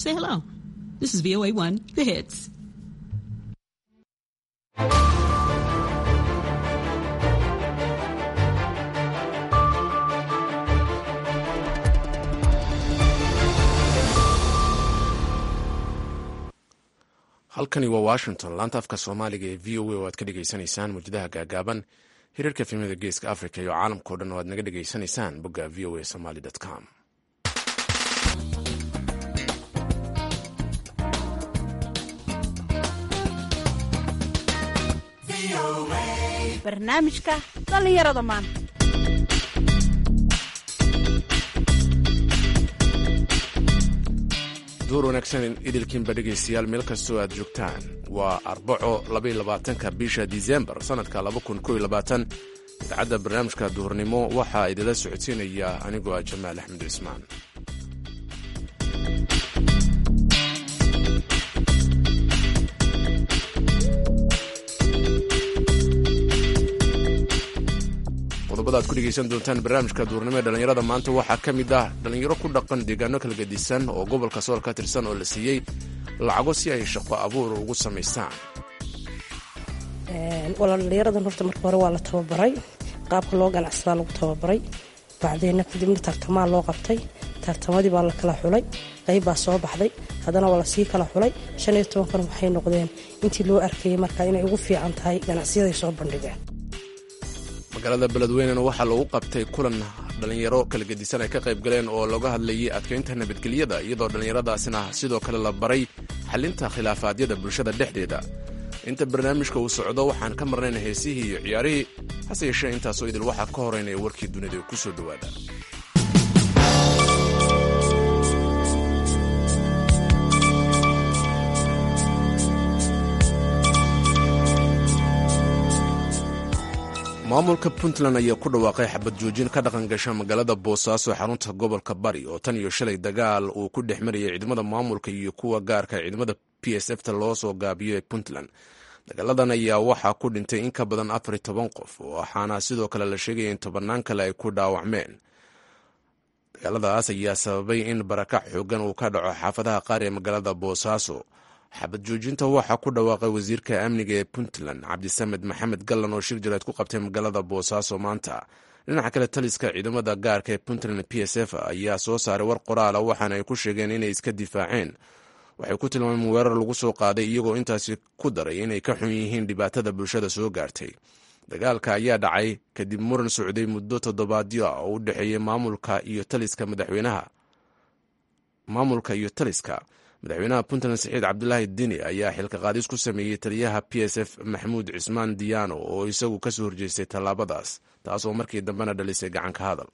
say hello. This is VOA1, The Hits. halkani waa washington laanta afka soomaaliga ee v o a oo aad ka dhagaysanaysaan mawjadaha gaagaaban hiriirka filimada geeska africa iyo caalamkao dhan oo aad naga dhagaysanaysaan bogga v o a somaly com barnaamijka dhallinyarada maanta duur wanaagsan idilkiinba dhegaystayaal meel kastoo aad joogtaan waa arbaco labayolabaatanka bisha disembar sannadka idaacadda barnaamijka duhurnimo waxaa idinla socodsiinaya anigoo ah jamaal axmed cismaan qodobada aad ku dhegaysan doontaan barnaamijka duurnimo ee dhallinyarada maanta waxaa ka mid ah dhallinyaro ku dhaqan deegaano kala gedisan oo gobolka sool ka tirsan oo la siiyey lacago si ay shaqo abuur ugu samaystaan walaa dhallinyaradan horta marka hore waa la tababaray qaabka loo ganacsadaa lagu tababaray bacdeenna kadibna tartamaa loo qabtay tartamadii baa la kala xulay qayb baa soo baxday haddana waa lasii kala xulay shan iyo tobankan waxay noqdeen intii loo arkayay marka inay ugu fiican tahay ganacsiyaday soo bandhigeen magaalada beledweynena waxaa lagu qabtay kulan dhallinyaro kala gedisan ay ka qayb galeen oo looga hadlayay adkaynta nabadgelyada iyadoo dhallinyaradaasina sidoo kale la baray xalinta khilaafaadyada bulshada dhexdeeda inta barnaamijka uu socdo waxaan ka marnayna heesihii iyo ciyaarihii hase yeeshee intaasoo idil waxaa ka horeynaya warkii dunida ku soo dhowaada maamulka puntland ayaa ku dhawaaqay xabad joojin ka dhaqan gasha magaalada boosaaso xarunta gobolka bari oo tan iyo shalay dagaal uu ku dhex marayay ciidamada maamulka iyo kuwa gaarka ciidamada p s f ta loo soo gaabiyo ee puntland dagaaladan ayaa waxaa ku dhintay in ka badan afar iyo toban qof waxaana sidoo kale la sheegaya in tobannaan kale ay ku dhaawacmeen dagaaladaas ayaa sababay in barakac xoogan uu ka dhaco xaafadaha qaar ee magaalada boosaaso xabad joojinta waxaa ku dhawaaqay wasiirka amniga ee puntland cabdisamed maxamed gallan oo shir jaleed ku qabtay magaalada boosaaso maanta dhinaca kale taliska ciidamada gaarka ee puntland p s f ayaa soo saaray war qoraala waxaana ay ku sheegeen inay iska difaaceen waxay ku tilmaameen weerar lagu soo qaaday iyagoo intaasi ku daray inay ka xun yihiin dhibaatada bulshada soo gaartay dagaalka ayaa dhacay kadib muran socday muddo toddobaadyo ah oo u dhexeeyay maamulka iyo taliska madaxweynaha maamulka iyo taliska madaxweynaha puntland saxiid cabdulaahi dini ayaa xilka qaadis ku sameeyey taliyaha p s f maxamuud cismaan diyaano oo isagu kasoo horjeestay tallaabadaas taasoo markii dambena dhalisay gacanka hadal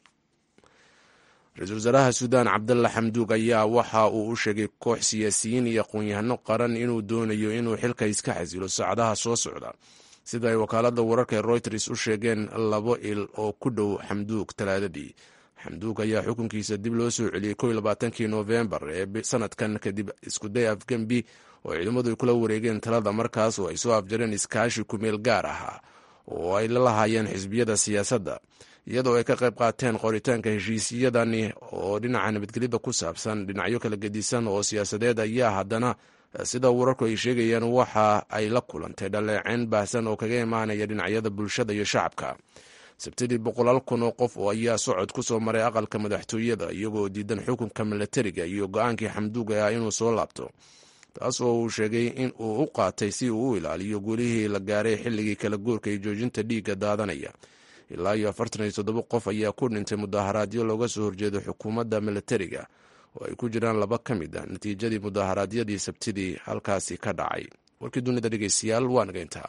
ra-iisul wasaaraha suudaan cabdalla xamduug ayaa waxa uu u sheegay koox siyaasiyiin iyo aqoon-yahano qaran inuu doonayo inuu xilka iska xasilo saacadaha soo socda sida ay wakaalada wararka ee royters u sheegeen labo il oo ku dhow xamduug talaadadii xamduug ayaa xukunkiisa dib loo soo celiyey ko iyo labaatankii noofembar ee sanadkan kadib iskuday afgembi oo ciidamadu ay kula wareegeen talada markaas oo ay soo afjareen iskaashi kumeel gaar ahaa oo ay la lahaayeen xisbiyada siyaasadda iyadoo ay ka qayb qaateen qoritaanka heshiisyadani oo dhinaca nabadgelyada ku saabsan dhinacyo kala gedisan oo siyaasadeed ayaa haddana sida wararku ay sheegayaan waxa ay la kulantay dhaleeceyn baahsan oo kaga imaanaya dhinacyada bulshada iyo shacabka sabtidii boqolaal kun oo qof oo ayaa socod ku soo maray aqalka madaxtooyada iyagoo diidan xukunka milatariga iyo go-aankii xamduuga ah inuu soo laabto taas oo uu sheegay in uu u qaatay si uu u ilaaliyo guulihii la gaaray xilligii kala guurka iyo joojinta dhiigga daadanaya ilaa iyo afartan iyo toddoba qof ayaa ku dhintay mudaharaadyo looga soo horjeedo xukuumadda milatariga oo ay ku jiraan laba ka mid ah natiijadii mudaharaadyadii sabtidii halkaasi ka dhacay warkii dunida dhegeystayaal waa naga intaa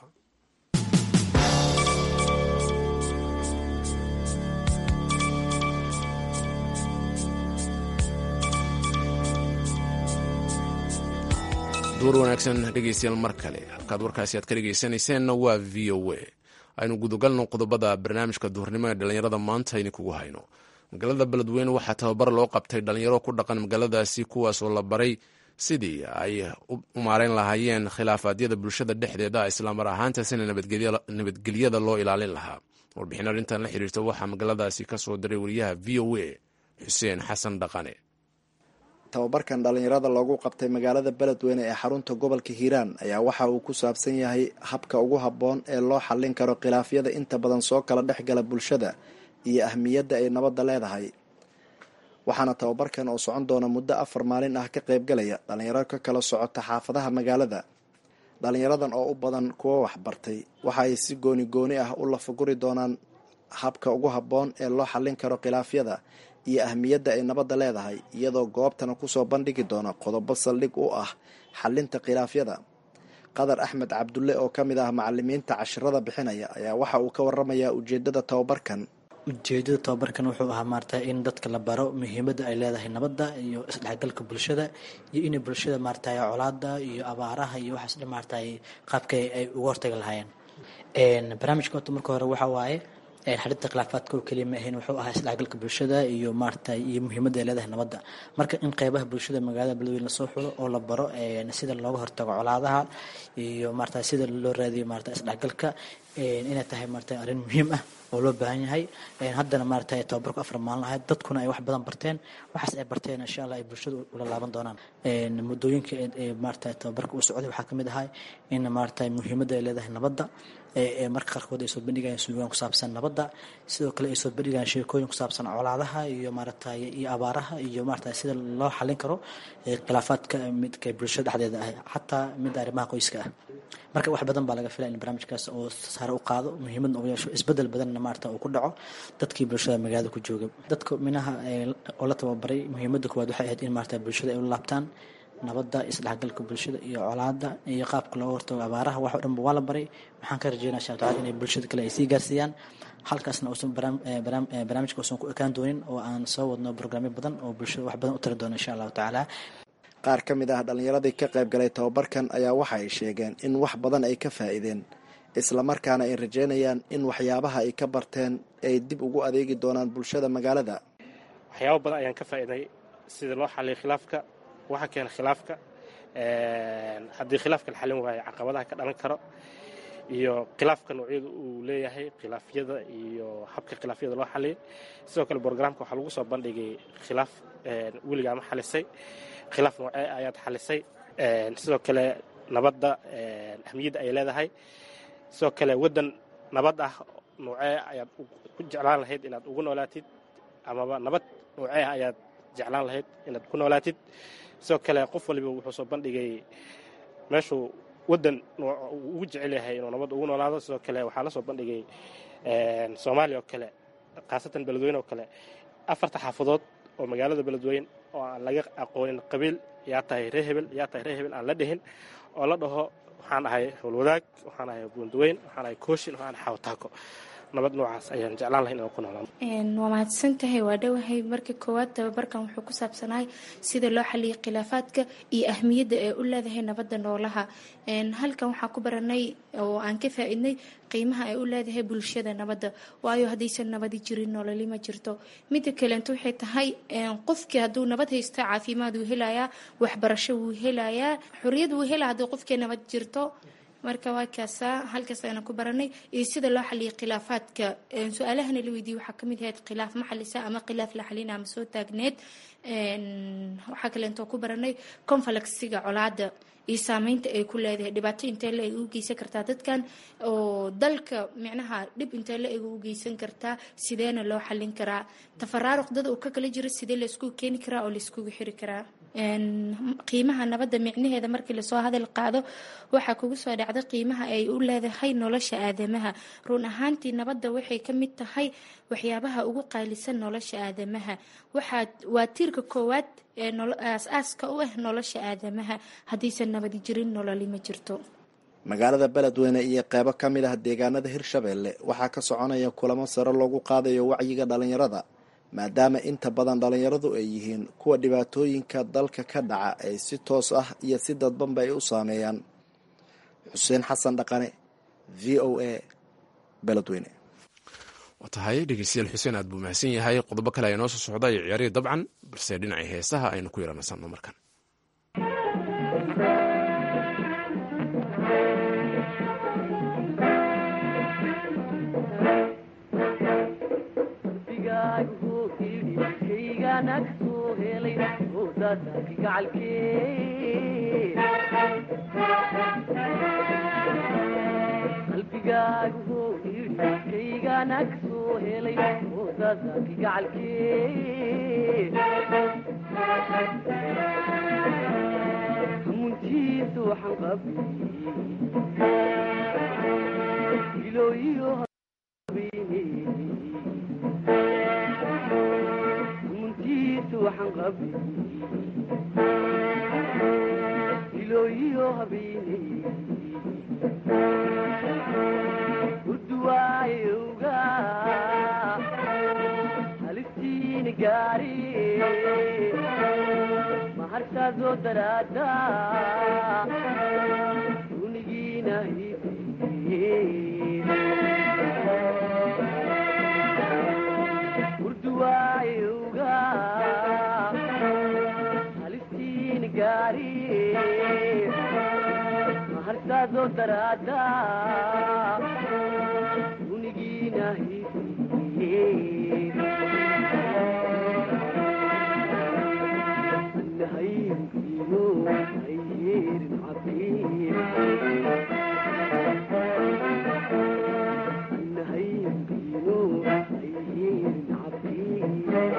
duur wanaagsan dhegeystayaal mar kale halkaad warkaasi aad ka dhegeysanayseena waa v o a aynu gudagalno qodobada barnaamijka duhurnimo ee dhallinyarada maanta idinkugu hayno magaalada beledweyne waxaa tababar loo qabtay dhallinyaro ku dhaqan magaaladaasi kuwaasoo la baray sidii ay u maareyn lahaayeen khilaafaadyada bulshada dhexdeeda islaamar ahaantaasina nabadgelyada loo ilaalin lahaa warbixin arrintan la xiriirta waxaa magaaladaasi ka soo diray wariyaha v o a xuseen xasan dhaqane tababarkan dhallinyarada loogu qabtay magaalada beledweyne ee xarunta gobolka hiiraan ayaa waxa uu ku saabsan yahay habka ugu habboon ee loo xallin karo khilaafyada inta badan soo kala dhex gala bulshada iyo ahmiyadda ay nabadda leedahay waxaana tababarkan oo socon doona muddo afar maalin ah ka qaybgalaya dhallinyaro ka kala socota xaafadaha magaalada dhallinyaradan oo u badan kuwa waxbartay waxa ay si gooni gooni ah u lafaguri doonaan habka ugu habboon ee loo xallin karo khilaafyada iyo ahmiyadda ay nabadda leedahay iyadoo goobtana kusoo bandhigi doona qodobo saldhig u ah xallinta khilaafyada qadar axmed cabdulle oo ka mid ah macalimiinta cashirada bixinaya ayaa waxa uu ka waramayaa ujeedada tababarkan ujeedada tababarkan wuxuu ahaa maarata in dadka la baro muhiimadda ay leedahay nabadda iyo isdhexgalka bulshada iyo inay bulshada maarata colaada iyo abaaraha iyo waxaas dhan maarata qaabka ay uga hortagi lahaayeen barnaamijka horta marka hore waxa waaye xalinta khilaafaadka oo keliya ma ahayn wuxuu ahaa isdhexgalka bulshada iyo maarata iyo muhiimadda ay leedahay nabadda marka in qeybaha bulshada magaalada beledweyne lasoo xulo oo la baro sida looga hortago colaadaha iyo maarata sida loo raadiyo maarata isdhexgalka inay tahay maarata arrin muhiim ah oo loo baahan yahay haddana maarata tababarku afar maalin ahayd dadkuna ay wax badan barteen waxaas ay barteen insha allah ay bulshada ula laaban doonaan muddooyinka maarata tababarka uu socday waxaa kamid ahay in maarata muhiimadda ay leedahay nabadda marka qaarkood ay soo bandhigayaan suugaan ku saabsan nabadda sidoo kale ay soo bandhigayaan sheekooyin ku saabsan colaadaha iyo maarata iyo abaaraha iyo maarata sida loo xallin karo khilaafaadka midka bulshada dhexdeeda ah xataa mid arrimaha qoyska ah marka wax badan baa laga filaya in barnaamijkaas oo sare u qaado muhiimadna ugu yeesho isbedel badanna maarata uu ku dhaco dadkii bulshada magaalada ku jooga dadka minaha oo la tababaray muhiimadda koowaad waxay ahayd in maarata bulshada ay u laabtaan nabadda isdhexgalka bulshada iyo colaada iyo qaabka looga hortago abaaraha wax o dhanba waa la baray waxaan ka rajeynaya insha tacala inay bulshada kale ay sii gaarsiiyaan halkaasna uusan barnaamijka uusan ku ekaan doonin oo aan soo wadno brograamyo badan oo bulshada wax badan u tari doono insha allahu tacaala qaar ka mid ah dhallinyaradii ka qayb galay tababarkan ayaa waxa ay sheegeen in wax badan ay ka faa'iideen islamarkaana ay rajeynayaan in waxyaabaha ay ka barteen ay dib ugu adeegi doonaan bulshada magaalada waxyaabo badan ayaan ka faa'iiday sida loo xaliyo khilaafka waxa keena khilaafka haddii khilaafka la xalin waayo caqabadaha ka dhalan karo iyo khilaafka noocyada uu leeyahay khilaafyada iyo habka khilaafyada loo xaliyo sidoo kale brograamka waxaa lagu soo bandhigay khilaaf weligaa ma xalisay khilaaf noocee ayaad xalisay sidoo kale nabadda ahmiyadda ay leedahay sidoo kale waddan nabad ah noocee ayaad ku jeclaan lahayd inaad ugu noolaatid amaba nabad noocee ayaad jeclaan lahayd inaad ku noolaatid sidoo kale qof waliba wuxuu soo bandhigay meeshuu waddan ugu jecel yahay inuu nabad ugu noolaado sidoo kale waxaa la soo bandhigay soomaaliya oo kale khaasatan beledweyne oo kale afarta xaafadood oo magaalada beledweyne oo aan laga aqoonin qabiil yaa tahay ree hebel yaa tahay ree hebel aan la dhihin oo la dhaho waxaan ahay howlwadaag waxaan ahay buundaweyn waxaan ahay kooshin waxaan ahay xawtaako nabad noocaas ayaan jeclaan lahay inaan ku noolaan waa mahadsan tahay waa dhowahay marka koowaad tababarkan wuxuu ku saabsanahay sida loo xaliyay khilaafaadka iyo ahmiyadda ay u leedahay nabadda noolaha halkan waxaa ku baranay oo aan ka faa-idnay qiimaha ay u leedahay bulshada nabadda waayo haddaysan nabadi jirin nololi ma jirto midda kaleento waxay tahay qofkii hadduu nabad haysto caafimaad wuu helayaa waxbarasho wuu helayaa xoriyad wuu helaa haddii qofkii nabad jirto marka waa kaasaa halkaas ayaan ku baranay iyo sida loo xaliyay khilaafaadka su-aalahana la weydiiyey waxaa kamid ahayd khilaaf ma xalisa ama khilaaf la xalina ama soo taagneed waxaa kaleentoo ku baranay conflexiga colaada iyo saameynta ay ku leedahay dhibaato intee la eg u geysan kartaa dadkan oo dalka micnaha dhib intee la eg u geysan kartaa sideena loo xalin karaa tafaraaruq dad uu ka kala jiro sidee layskugu keeni karaa oo layskugu xiri karaa qiimaha nabadda micnaheeda markii lasoo hadal qaado waxaa kugu soo dhacda qiimaha ay u leedahay nolosha aadamaha run ahaantii nabadda waxay ka mid tahay waxyaabaha ugu qaalisan nolosha aadamaha waxaa waa tiirka koowaad ee aas-aaska u ah nolosha aadamaha haddiisan nabadi jirin nololi ma jirto magaalada beledweyne iyo qeybo ka mid ah deegaanada hirshabeelle waxaa ka soconaya kulamo sare loogu qaadayo wacyiga dhalinyarada maadaama inta badan dhalinyaradu ay yihiin kuwa dhibaatooyinka dalka ka dhaca ay si toos ah iyo si dadbanba ay u saameeyaan xuseen xasan dhaqane v o a beledweyne waa tahay dhegeystayaal xuseen aad buu mahadsan yahay qodobo kale ayaa noo soo socda iyo ciyaarihii dabcan balse dhinacii heesaha aynu ku yaranasanno markan qalbigaagu yidhi kaygana kasoo helay oodadaaki gacalkee hamuntiisa waxaan qabay ilooyiyo habeene hamuntiisa waxaan qabay ilooyiyo habeene urduwaayowga halistiina gaari mahartaadoo daraada unigiina urduwaayowga halistiina gaari mahartaadoo daraada unigiina annahaynkino ayyeerin cabiir annahaynkino ayyeerin cabiir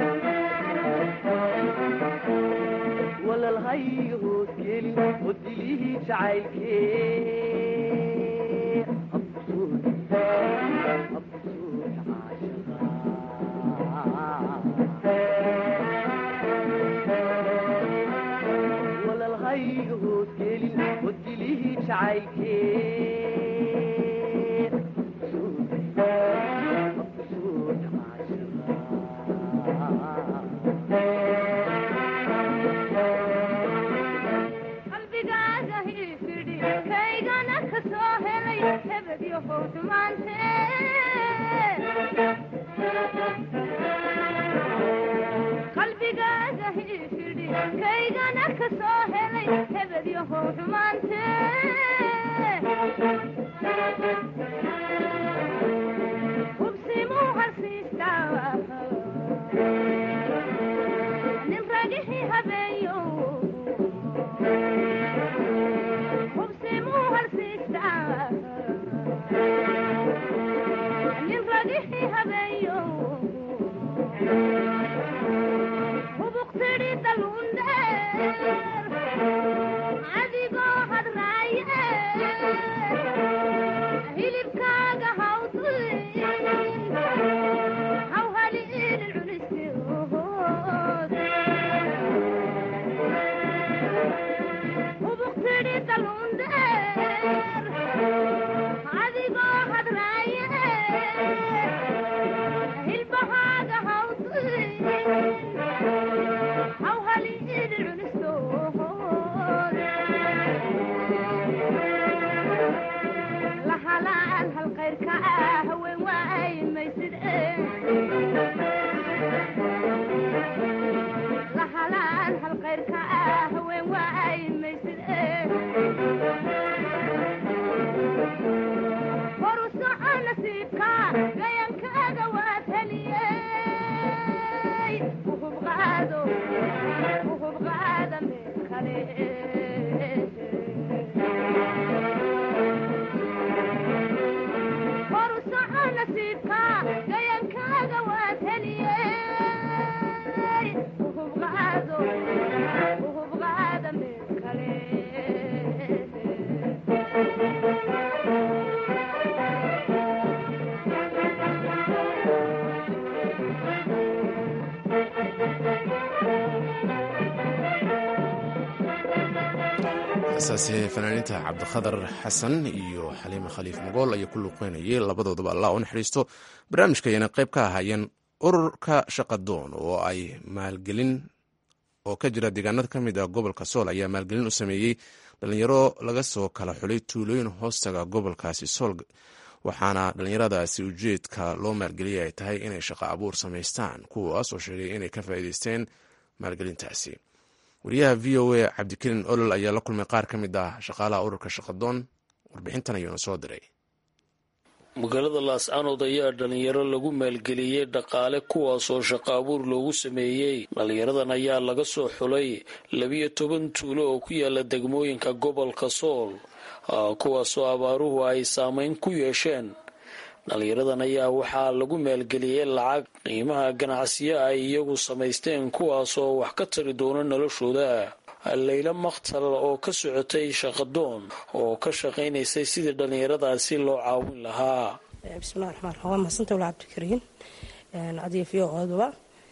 walalhay hoos gelin oo dilihii jacaylkee absuud absuud caashaqa walalhay hoos gelin oo dilihii jacaylkee absuud absuud qalbigaaga hiifidhi kaygana ka soo helay hebedyo howdmaante qalbigaaga hiifidhi kaygana ka soo helay hebedyo howdmaante hubsimuu harsiistaa nin ragixii habeeyo hubsimuu harsiistaa nin ragixii habeeyo hubuqtidhi dalundheer adigoo hadraaye hilibkaaga hawdulin hawhali idin cunistood hubuqtidhi dalundheer adigoo hadraaye hilbahaaga hawdulin hawhali idin cunistood lahalaan hal qayrka ah haween waay maysid lahalaan hal qayrka ah haween waay maysid horu soco nasiibka gayankaaga waad heliyey uhub qaado uhub qaada meel kale horu soco nasiibka gayankaaga waad heliyey uhub qaado uhub qaada meel kale heesaasi fanaaniinta cabdikhadar xasan iyo xaliime khaliif mogool ayaa ku luuqeynayay labadoodaba allah u naxariisto barnaamijkayana qayb ka ahaayeen ururka shaqadoon oo ay maalgelin oo ka jira deegaanada ka mid ah gobolka sool ayaa maalgelin u sameeyey dhalinyaro laga soo kala xulay tuulooyin hoostaga gobolkaasi sool waxaana dhalinyaradaasi ujeedka loo maalgeliyay ay tahay inay shaqo abuur samaystaan kuwaas oo sheegay inay ka faa'iideysteen maalgelintaasi wariyaha v o a cabdikariin olol ayaa la kulmay qaar ka mid ah shaqaalaha ururka shaqadoon warbixintan ayuuna soo diray magaalada laascanood ayaa dhalinyaro lagu maalgeliyey dhaqaale kuwaasoo shaqo abuur loogu sameeyey dhalinyaradan ayaa laga soo xulay labiyo toban tuulo oo ku yaala degmooyinka gobolka sool kuwaasoo abaaruhu ay saameyn ku yeesheen dhalinyaradan ayaa waxaa lagu maalgeliyey lacag qiimaha ganacsiyo ay iyagu samaysteen kuwaasoo wax ka tari doona noloshooda layla makhtal oo ka socotay shaqadoon oo ka shaqaynaysay sidii dhallinyaradaasi loo caawin lahaa bismillahi raxmaan raxiim waa mahadsantahay wala cabdikariin adiga v o oduba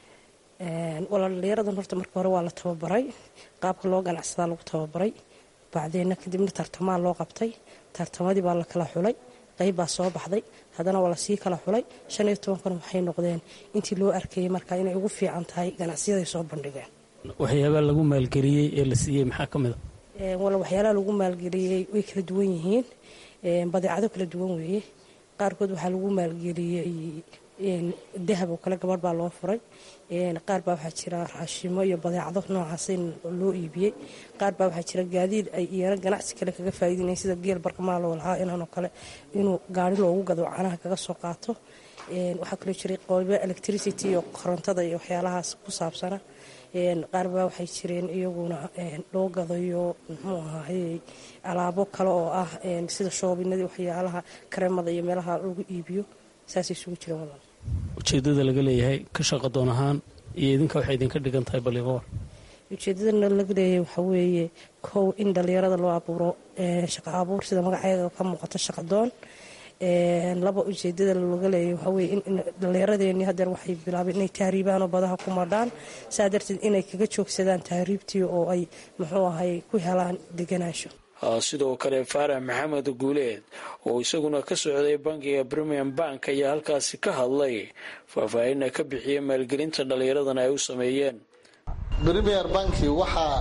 wala dhalinyaradan horta marka hore waa la tababaray qaabka loo ganacsadaa lagu tababaray bacdeenna kadibna tartamaa loo qabtay tartamadii baa la kala xulay qayb baa soo baxday haddana waa lasii kala xulay shan iyo tobankana waxay noqdeen intii loo arkayay marka inay ugu fiican tahay ganacsiyaday soo bandhigeen waxyaabaa lagu maalgeliyey ee la siiyey maxaa ka mid a wala waxyaalaha lagu maalgeliyey way kala duwan yihiin badeecado kala duwan weeye qaarkood waxaa lagu maalgeliyey dahab oo kale gabadh baa loo furay qaar baa waxaa jira raashimo iyo badeecado noocaas in loo iibiyey qaar baa waxaa jira gaadiid ay iyana ganacsi kale kaga faa'iidinayen sida geel barkamaal oo lahaa inanoo kale inuu gaari loogu gado canaha kaga soo qaato waxaa kaloo jiray qoobo electricity iyo korontada iyo waxyaalahaas ku saabsana qaar baa waxay jireen iyaguna loo gadayo muxuu ahaayey alaabo kale oo ah sida shoobinadii waxyaalaha kareemada iyo meelaha lagu iibiyo saasay isugu jireen walaal ujeedada laga leeyahay ka shaqa doon ahaan iyo idinka waxay idinka dhigan tahay baliqoor ujeedadana laga leeyahay waxaa weeye kow in dhallinyarada loo abuuro shaqa abuur sida magaceeda ka muuqato shaqa doon laba ujeedada laga leeyahay waxaa weye in dhallinyaradeenii hadeer waxay bilaabeen inay tahriibaan oo badaha ku madhaan saa darteed inay kaga joogsadaan tahriibtii oo ay muxuu ahay ku helaan deganaansho sidoo kale faarax maxamed guuleed oo isaguna ka socday bankiga premium bank ayaa halkaasi ka hadlay faahfaahinna ka bixiyay maalgelinta dhallinyaradan ay u sameeyeen premier banki waxaa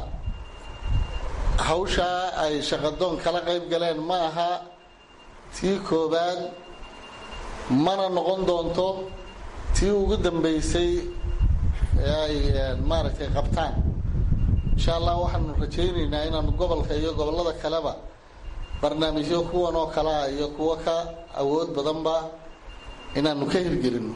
hawshaa ay shaqadoon kala qayb galeen ma aha tii koowaad mana noqon doonto tii ugu dambeysay ee ay maaragtay qabtaan insha allah waxaanu rajaynaynaa inaanu gobolka iyo gobollada kaleba barnaamijyo kuwan oo kale ah iyo kuwo ka awood badanba inaanu ka hirgelino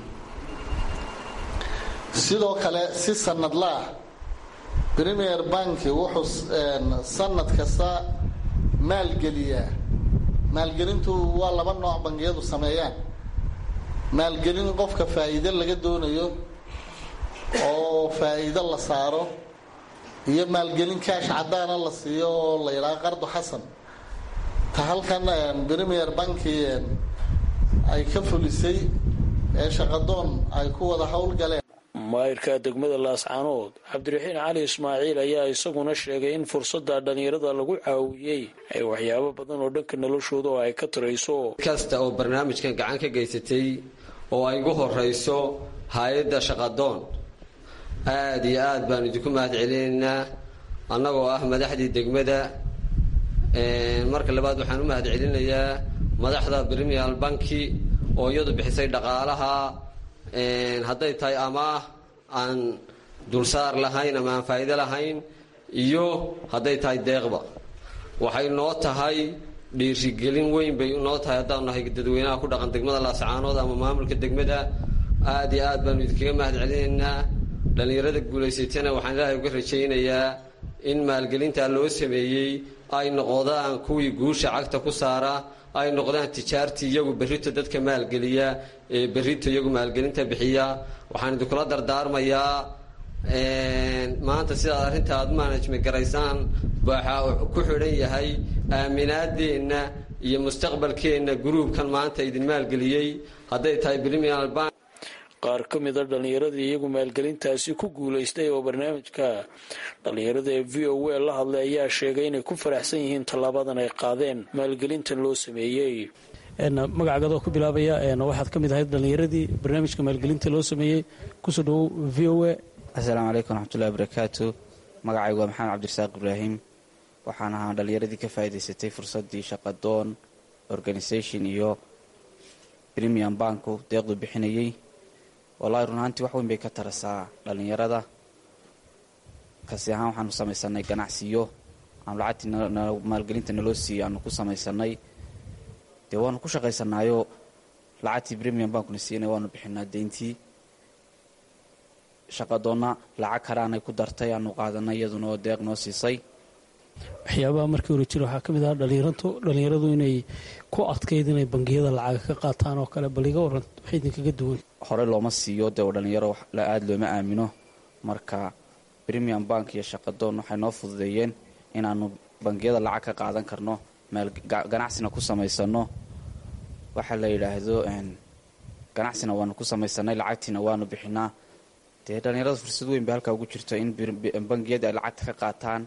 sidoo kale si sanadlaah premier banki wuxuu sanad kasta maalgeliyaa maalgelintu waa laba nooc bangiyadu sameeyaan maalgelin qofka faa'iido laga doonayo oo faa'iido la saaro iyo maalgelin kaash caddaana la siiyo oo la yidhaha qardo xasan ta halkan premier banki ay ka fulisay ee shaqadoon ay ku wada howlgaleen maayirka degmada laascaanood cabdiraxiin cali ismaaciil ayaa isaguna sheegay in fursadda dhallinyarada lagu caawiyey ay waxyaabo badan oo dhanka noloshooda oo ay ka tarayso kasta oo barnaamijkan gacan ka geysatay oo ay ugu horeyso hay-adda shaqadoon aada iyo aad baan idinku mahad celinaynaa annagoo ah madaxdii degmada marka labaad waxaan u mahad celinayaa madaxda brimial banki oo iyadu bixisay dhaqaalaha hadday tahay amaah aan dulsaar lahayn ama aan faa'iido lahayn iyo hadday tahay deeqba waxay noo tahay dhiirigelin weyn bay noo tahay haddaanu nahay dadweynaha ku dhaqan degmada laascaanood ama maamulka degmada aada iyo aad baanu idinkaga mahad celinaynaa dhallinyarada guulaysatana waxaan ilaahay uga rajaynayaa in maalgelintaa loo sameeyey ay noqdaan kuwii guusha cagta ku saara ay noqdaan tijaartii iyagu berrito dadka maalgeliya ee berrito iyagu maalgelinta bixiya waxaan idinkula dardaarmayaa maanta sidaad arrinta aad management garaysaan waxaa ku xidhan yahay aaminaadeenna iyo mustaqbalkeenna gruubkan maanta idin maalgeliyey hadday tahay brimial bank qaar ka mida dhallinyaradii iyagu maalgelintaasi ku guulaystay oo barnaamijka dhallinyarada ee v o a la hadlay ayaa sheegay inay ku faraxsan yihiin tallaabadan ay qaadeen maalgelintan loo sameeyey magacaagadoo ku bilaabaya waxaad ka mid ahayd dhallinyaradii barnaamijka maalgelinta loo sameeyey kusoo dhawow v o a assalaamu calaykum waraxmatullahi wabarakaatu magacaygu waa maxamed cabdirasaaq ibraahim waxaan ahaa dhallinyaradii ka faa'iidaysatay fursaddii shaqadoon organisation iyo premium banku deeqdu bixinayey wallahi run ahaantii wax weyn bay ka tarasaa dhallinyarada kasi ahaan waxaanu samaysanay ganacsiyo aanu lacagtii maalgelinta naloo siiyey aanu ku samaysanay dee waanu ku shaqaysanaayo lacagtii premium bankuna siinay waanu bixinaa deyntii shaqadoonna lacag karaanay ku dartay aanu qaadanay iyaduna oo deeq noo siisay waxyaabaha markii hore jira waxaa ka mid ah dhalinyaratu dhalinyaradu inay ku adkayd inay bangiyada lacaga ka qaataan oo kale bal iga waran waxay idinkaga duwan hore looma siiyo dee oo dhalinyaro aada looma aamino marka premium bank iyo shaqadoon waxay noo fududeeyeen inaanu bangiyada lacag ka qaadan karno meel ganacsina ku samaysano waxaa la yidhaahdo ganacsina waanu ku samaysanay lacagtiina waanu bixinaa dee dhalinyarada fursad weyn ba halkaa ugu jirto in bangiyada ay lacagta ka qaataan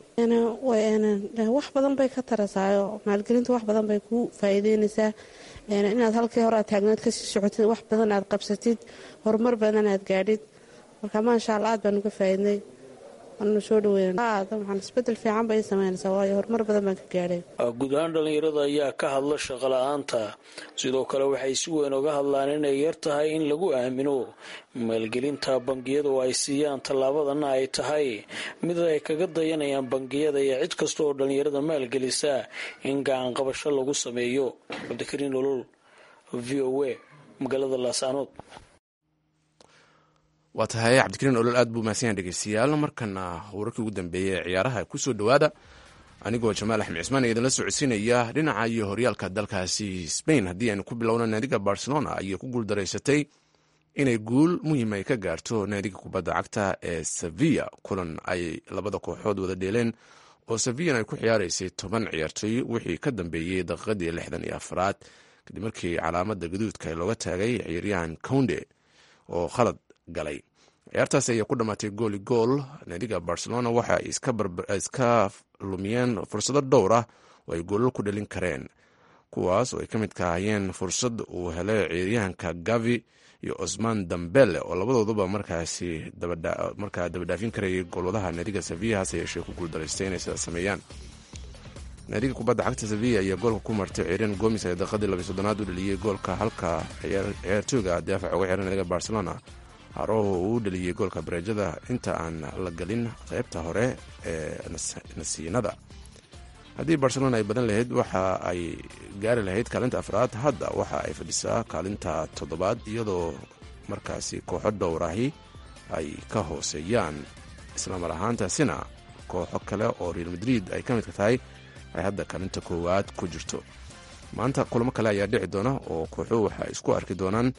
wax badan bay ka tarasaayo maalgelinta wax badan bay ku faa'iideynaysaa inaad halkii hore aad taagnaad kasii socotid wax badan aad qabsatid horumar badan aad gaadhid marka maasha alla aad baanu ka faa'iidnay waanu soo dhaweynaan isbedel fiican bay samaynaysaa waayo horumar badan baan ka gaadhay guud ahaan dhalinyarada ayaa ka hadla shaqo la-aanta sidoo kale waxay si weyn uga hadlaan inay yar tahay in lagu aamino maalgelinta bangiyada oo ay siiyaan tallaabadana ay tahay mid ay kaga dayanayaan bangiyada iyo cid kasta oo dhalinyarada maalgelisa in gacan qabasho lagu sameeyo cabdikariin olol v o a magaalada laasanood waa tahay cabdikariin olol aad buu mahadsan yahay dhegeystayaal markana wararkii ugu dambeeyey ee ciyaaraha kusoo dhowaada anigoo jamaal axmed cismaan ee idinla socodsiinaya dhinaca iyo horyaalka dalkaasi spain haddii aynu ku bilowno naadiga barcelona ayay ku guuldaraysatay inay guul muhiim ay ka gaarto naadiga kubadda cagta ee sevilla kulan ay labada kooxood wada dheeleen oo sevillana ay ku ciyaaraysay toban ciyaartoy wixii ka dambeeyey daqiiqadii lixdan iyo afraad kadib markii calaamada gaduudka looga taagay ciyaaryahan counde oo khalad galay ciyaartaasi ayaa ku dhammaatay gooli gool naadiga barcelona waxa ay iska lumiyeen fursado dhowr ah oo ay goolal ku dhalin kareen kuwaas oo ay ka mid ka ahayeen fursad uu helay ciyaaryahanka gavi iyo cosman dambele oo labadooduba markaasi markaa dabadhaafin karayay goolwadaha naadiga sevilla hase yeeshee ku guuldaraystay inay sidaas sameeyaan naadiga kubadda cagta sevilla ayaa goolka ku martay ciiryan gomis ee daqiiqadii labiy soddonaad u dhaliyey goolka halka ciyaartooyga daafac uga xiran naadiga barcelona haroho uu u dhaliyey goolka bareejada inta aan la gelin qaybta hore ee nasiinada haddii barcelona ay badan lahayd waxa ay gaari lahayd kaalinta afraad hadda waxa ay fadhisaa kaalinta toddobaad iyadoo markaasi kooxo dhowrahi ay ka hooseeyaan islamar ahaantaasina kooxo kale oo real madrid ay ka midka tahay ay hadda kaalinta koowaad ku jirto maanta kulamo kale ayaa dhici doona oo kooxuhu waxay isku arki doonaan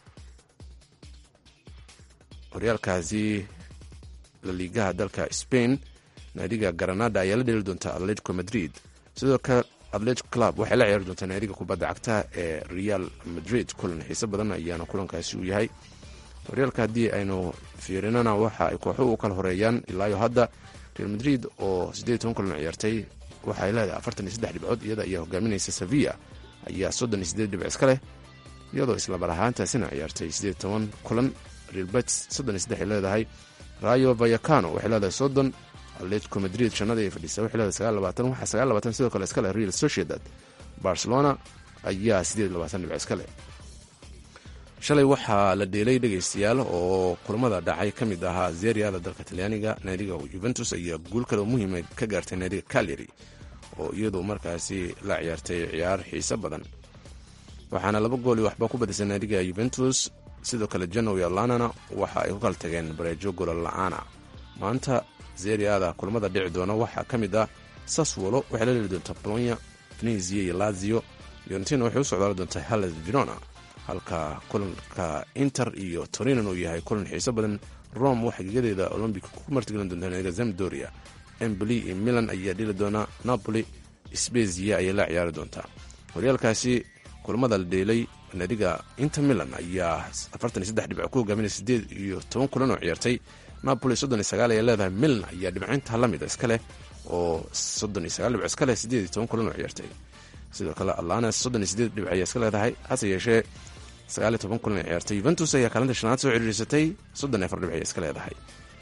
horyaalkaasi laliigaha dalka spain naadiga granada ayaa la dheli doonta atletico madrid sidoo kale atletico club waxay la ciyaari doontaa naadiga kubadda cagta ee real madrid kulan xiise badan ayaana kulankaasi u yahay horyaalka haddii aynu fiirinana waxa ay kooxuhu u kala horeeyaan ilaayo hadda real madrid oo siddeed toban kulan ciyaartay waxay leedahay afartan iyo saddex dhibcood iyada ayaa hogaaminaysa sevilla ayaa soddon iyo siddeed dhibc iska leh iyadoo islamar ahaantaasina ciyaartay siddeed toban kulan real bets soddon iyo saddex ay leedahay rayo vayacano waxay leedahay soddon atletico madrid shanada ay fadhiisa waxay leedahay sagaal labaatan waxaa sagaal labaatan sidoo kale iska leh real sociedad barcelona ayaa siddeed labaatan dhibc iska leh shalay waxaa la dheelay dhegaystayaal oo kulamada dhacay ka mid ahaa zeriada dalka talyaaniga naadiga yuventus ayaa guul kale muhiima ka gaartay naadiga caleri oo iyadu markaasi la ciyaartay ciyaar xiise badan waxaana laba gooli waxba ku badisay naadiga yuventus sidoo kale janow iyo lanana waxa ay ku kala tageen bareejo golol la-aana maanta zeriada kulamada dhici doona waxaa ka mid ah saswolo waxay la dheli doontaa bolonya venezia iyo lazio fiorentina waxay u socdaali doontaa halles verona halka kulanka inter iyo torinan uu yahay kulan xiiso badan rome waxay gegadeeda olombic ku martigelin doontaa naadiga zamdoria emboli iyo milan ayaa dhili doona napoli spezia ayay la ciyaari doontaa horyaalkaasi kulamada la dheelay naadiga inter milan ayaa afartan iyo saddex dhibco ku hogaaminaya sideed iyo toban kulan oo ciyaartay napoli soddon iyo sagaal ayaa leedahay milan ayaa dhibcinta la mida iska leh oo soddon iyo sagaal dhibco iska leh sideed iyo toban kulan oo ciyaartay sidoo kale alanes soddon iyo sideed dhibco ayaa iska leedahay hase yeeshee sagaal iyo toban kulan ay ciyaartay yuventus ayaa kaalinta shanaad soo ciriirsatay soddon iyo afar dhibc ayay iska leedahay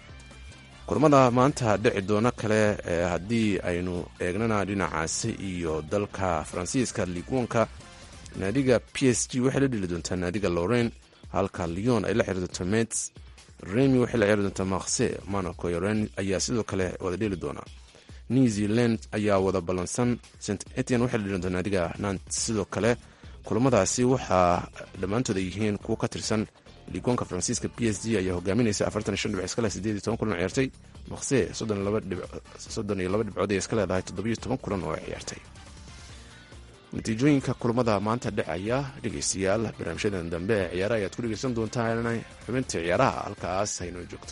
kulamada maanta dhici doona kale haddii aynu eegnana dhinacaasi iyo dalka faransiiska liigwanka naadiga p s g waxay la dheli doontaa naadiga loren halka leon ay la xiri doonto mets remi waxay la ciyaari doontaa makse monaco iyo ren ayaa sidoo kale wada dheli doona new zealand ayaa wada ballansan st etian waxay la dheli doontaa naadiga nant sidoo kale kulamadaasi waxaa dhammaantooda yihiin kuwo ka tirsan ligoonka faransiiska b s g ayaa hogaaminaysa afartan iyo shan dhibic iskale sideed iyo toban kulan oo ciyaartay maqse soddon iyo laba dhibcood ay iska leedahay toddobiyo toban kulan oo ay ciyaartay natiijooyinka kulamada maanta dhacaya dhegeystayaal barnaamijyadan dambe ee ciyaaraha ayaad ku dhegeysan doontaan xubinta ciyaaraha halkaas haynoo joogto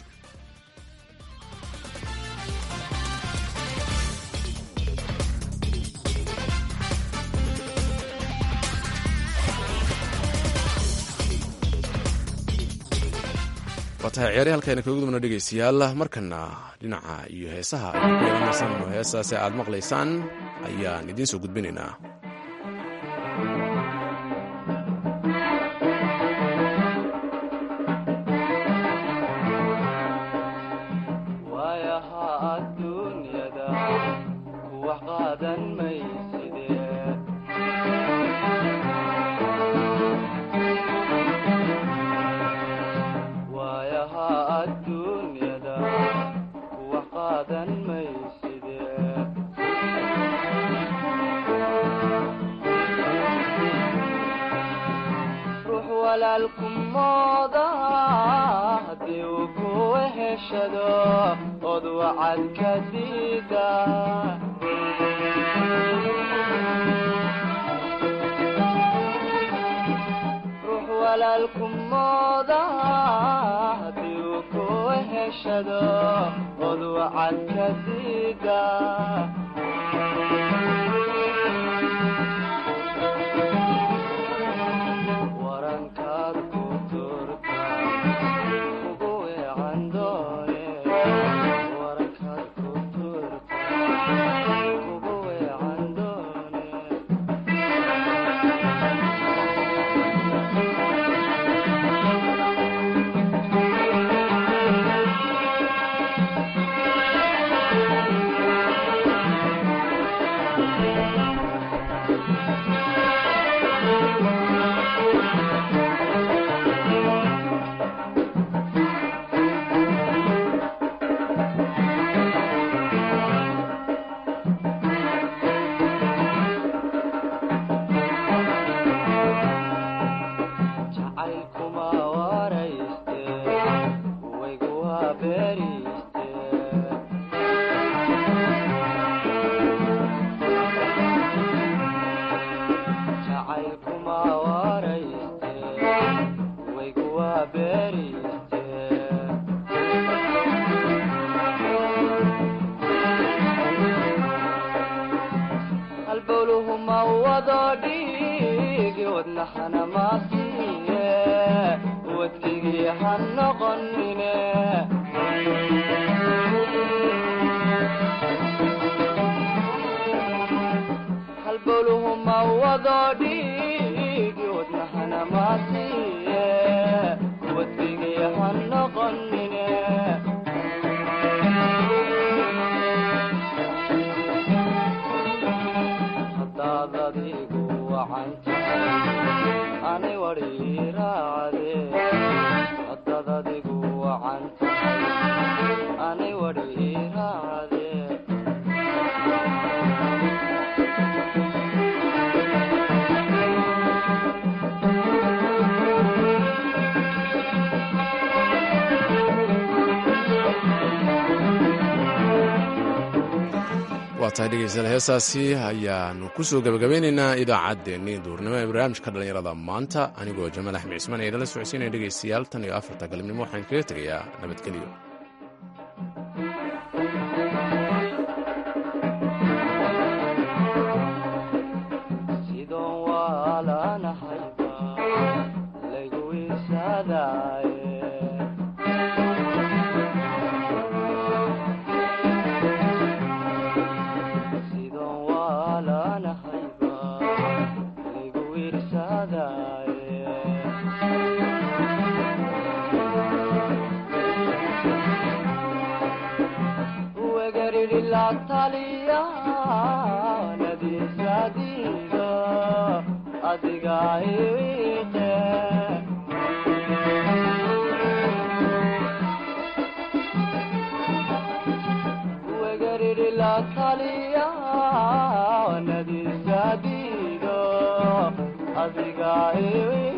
waa tahay ciyaari halkayna kaga gudubna dhegeystayaal markana dhinaca iyo heesaha ay ku yeelanaysaan oo heesaasi aad maqlaysaan ayaan idiin soo gudbinaynaa waayaha adduunyada kuwax qaadan mayside waayaha adduunyada kuwax qaadan mayside ruux walaalku mooda haddii uu ku weheshado od wacad ka diida ruux walaalku mooda haddii uu ku weheshado od wacad ka diida warankaad ku turta ugu weecan doone warankaad ku turta ugu weecan doone jacaylkuma warayste waygu waa beeriste jacaylkuma warayste waygu waa beeriste halbowluhu ma wado dhiigi wadnaxana ma siiye wadkigii ha noqonine halbowluhu ma wado dhiigi wadnaxana ma siiye wadkigii ha noqonine haddaad adigu wacan tahay ani wadhii raacde haddaad adigu wacan tahay ani wadhii raacde waa tahay dhegeystayaal heesaasi ayaanu ku soo gebagabeynaynaa idaacaddeenii duurnimo ee barnaamijka dhallinyarada maanta anigoo jamaal axmed cismaan ee idala socodsiinaya dhegeystayaal tan iyo afarta galabnimo waxaan kaga tegayaa nabadgelyo sidoon waalanahayba laygu wisadaaye sidoon waalanahayba laygu wirsadaaye wegariri la taliya nadiisadiida adiga iwiiqe wegariri la taliya nadiisadiida adiga